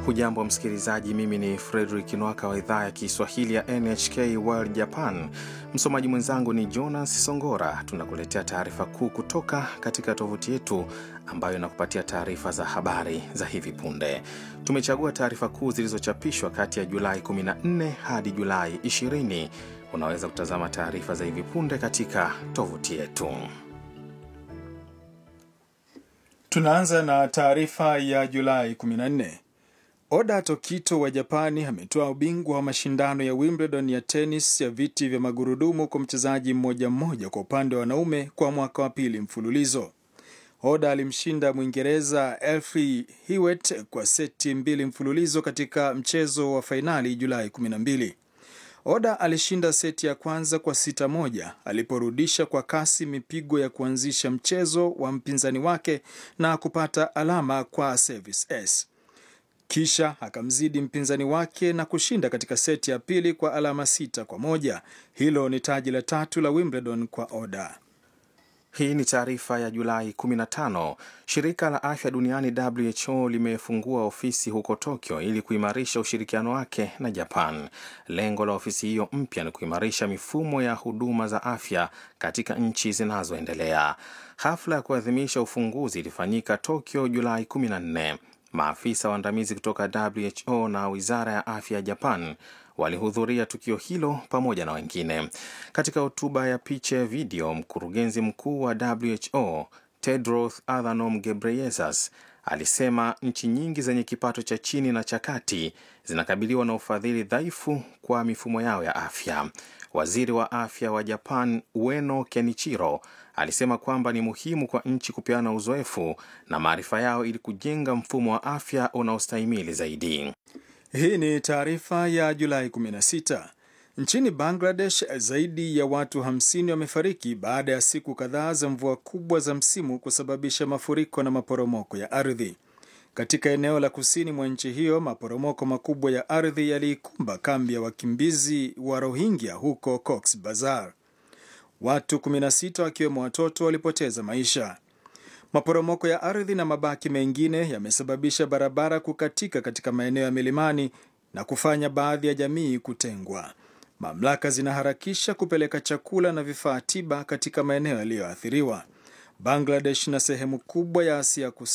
Hujambo msikilizaji, mimi ni Fredrik Nwaka wa idhaa ya Kiswahili ya NHK World Japan. Msomaji mwenzangu ni Jonas Songora. Tunakuletea taarifa kuu kutoka katika tovuti yetu ambayo inakupatia taarifa za habari za hivi punde. Tumechagua taarifa kuu zilizochapishwa kati ya Julai 14 hadi Julai 20. Unaweza kutazama taarifa za hivi punde katika tovuti yetu. Tunaanza na taarifa ya Julai 14. Oda Tokito wa Japani ametoa ubingwa wa mashindano ya Wimbledon ya tenis ya viti vya magurudumu kwa mchezaji mmoja mmoja kwa upande wa wanaume kwa mwaka wa pili mfululizo. Oda alimshinda Mwingereza Elfie Hewitt kwa seti mbili mfululizo katika mchezo wa fainali Julai 12. Oda alishinda seti ya kwanza kwa sita moja aliporudisha kwa kasi mipigo ya kuanzisha mchezo wa mpinzani wake na kupata alama kwa service s kisha akamzidi mpinzani wake na kushinda katika seti ya pili kwa alama sita kwa moja. Hilo ni taji la tatu la Wimbledon kwa Oda. Hii ni taarifa ya Julai 15. Shirika la afya duniani WHO limefungua ofisi huko Tokyo ili kuimarisha ushirikiano wake na Japan. Lengo la ofisi hiyo mpya ni kuimarisha mifumo ya huduma za afya katika nchi zinazoendelea. Hafla ya kuadhimisha ufunguzi ilifanyika Tokyo Julai 14. Maafisa waandamizi kutoka WHO na wizara ya afya ya Japan walihudhuria tukio hilo pamoja na wengine. Katika hotuba ya picha ya video, mkurugenzi mkuu wa WHO Tedros Adhanom Ghebreyesus alisema nchi nyingi zenye kipato cha chini na cha kati zinakabiliwa na ufadhili dhaifu kwa mifumo yao ya afya. Waziri wa afya wa Japan Ueno Kenichiro alisema kwamba ni muhimu kwa nchi kupeana uzoefu na maarifa yao ili kujenga mfumo wa afya unaostahimili zaidi. Hii ni taarifa ya Julai 16. Nchini Bangladesh, zaidi ya watu 50 wamefariki baada ya siku kadhaa za mvua kubwa za msimu kusababisha mafuriko na maporomoko ya ardhi. Katika eneo la kusini mwa nchi hiyo, maporomoko makubwa ya ardhi yaliikumba kambi ya wakimbizi wa Rohingya huko Cox Bazar. Watu 16 wakiwemo watoto walipoteza maisha. Maporomoko ya ardhi na mabaki mengine yamesababisha barabara kukatika katika maeneo ya milimani na kufanya baadhi ya jamii kutengwa. Mamlaka zinaharakisha kupeleka chakula na vifaa tiba katika maeneo yaliyoathiriwa. Bangladesh na sehemu kubwa ya Asia Kusini